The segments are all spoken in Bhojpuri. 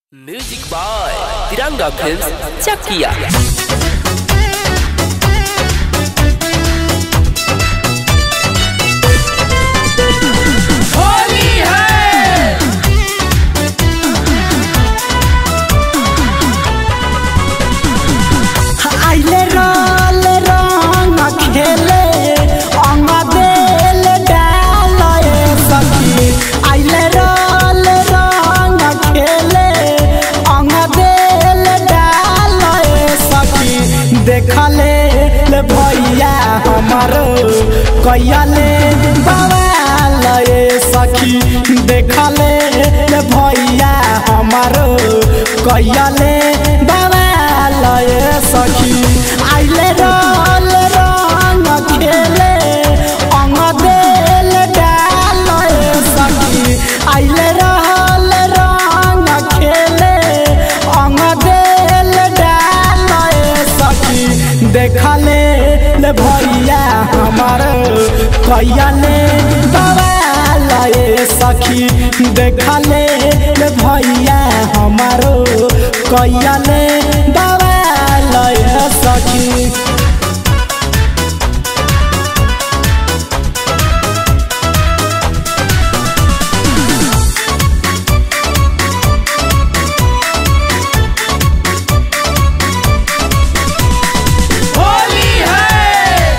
music by Tiranga films Chakia Holi है आइले रल रंग खेले अंग बेल डालए सखी आइले रल रंग खेले अंग बेल डालए सखी देखले ले भैया हमारो कैले बवालए सखी देखले ले भैया हमारो कैले बवालए सखी आइले रल रंग खेले अंग बेल डालए सखी आइले रहल रंग खेले अंग बेल डालए सखी देखले ले भैया हमार कैले बवालए सखी देखले ले भैया हमारो कैले बवालए सखी होली है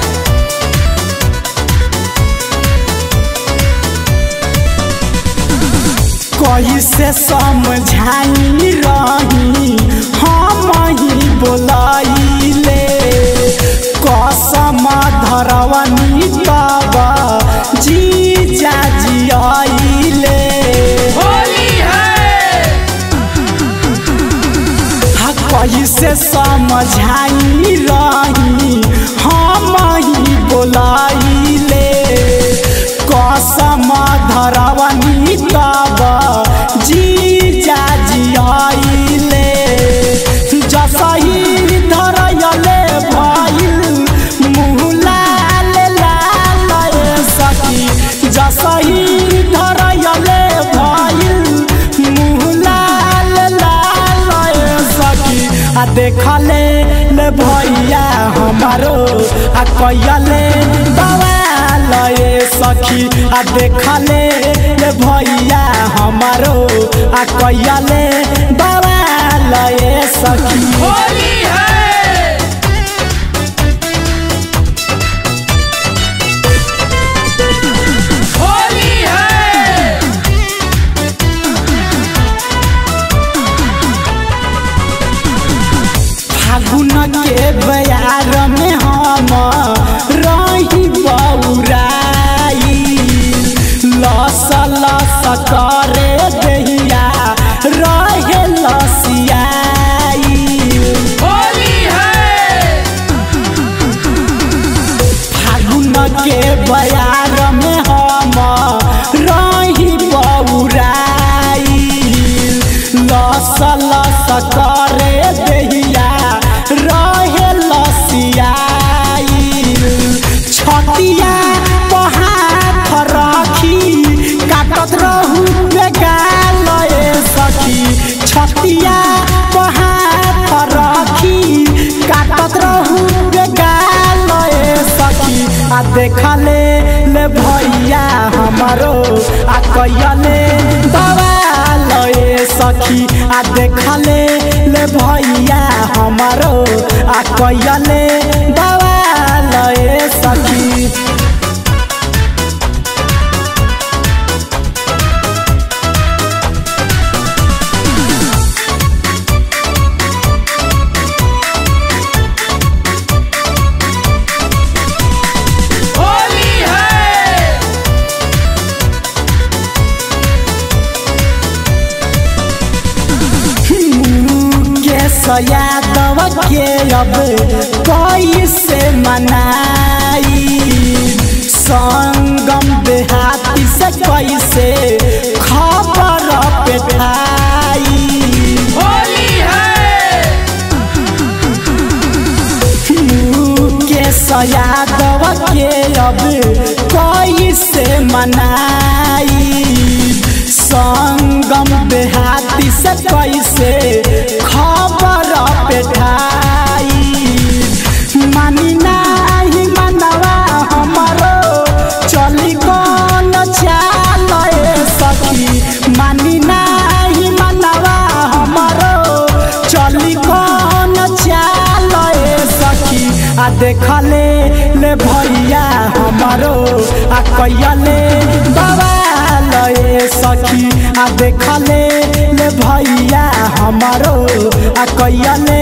कैसे समझाई रही हम ही बोलाइले कसम धरवनी बाबा जी जाजी आइले होली है हा कैसे समझाई रही हम ही बोलाइले कसम धरवनी बाबा जी जाजी आइले जसही धरयले भइल मुँह लाल लाल सखी जसही धरयले भइल मुँह लाल लाल सखी आ देखले ले भैया हमारो आ कैले बवालए सखी आ देखले ले भैया हमारो आ कैले बवालए सखी होली है होली है फागुन के बयार में हम रही बौराई लस लस करे दहिया रहे लसियाई होली है फागुन के बयार में हम रही बौराई लस लस करे दहिया रहे लसियाई छतिया पहाड़ रखी काटत रहू बेगालए सखी छतिया पहाड़ रखी काटत रहू बेगालए सखी आ देखले ले भैया हमारो आ कैले बवालए सखी आ देखले ले भैया हमारो आ कैले बवालए सखी होली है के सयादव के अब कैसे मनाई संगम देहाती से कैसे खबर पेठाई होली है के सयादव के अब कैसे मनाई संगम देहाती से कैसे खबर पेठाई मानी नाही मनवा हमरो चली कौन चाल ए सखी मानी नाही मनवा हमरो चली कौन चाल ए सखी आ देखले ले भैया हमरो आ कैले बवाल ए सखी आ देखले ले भैया हमरो आ कैले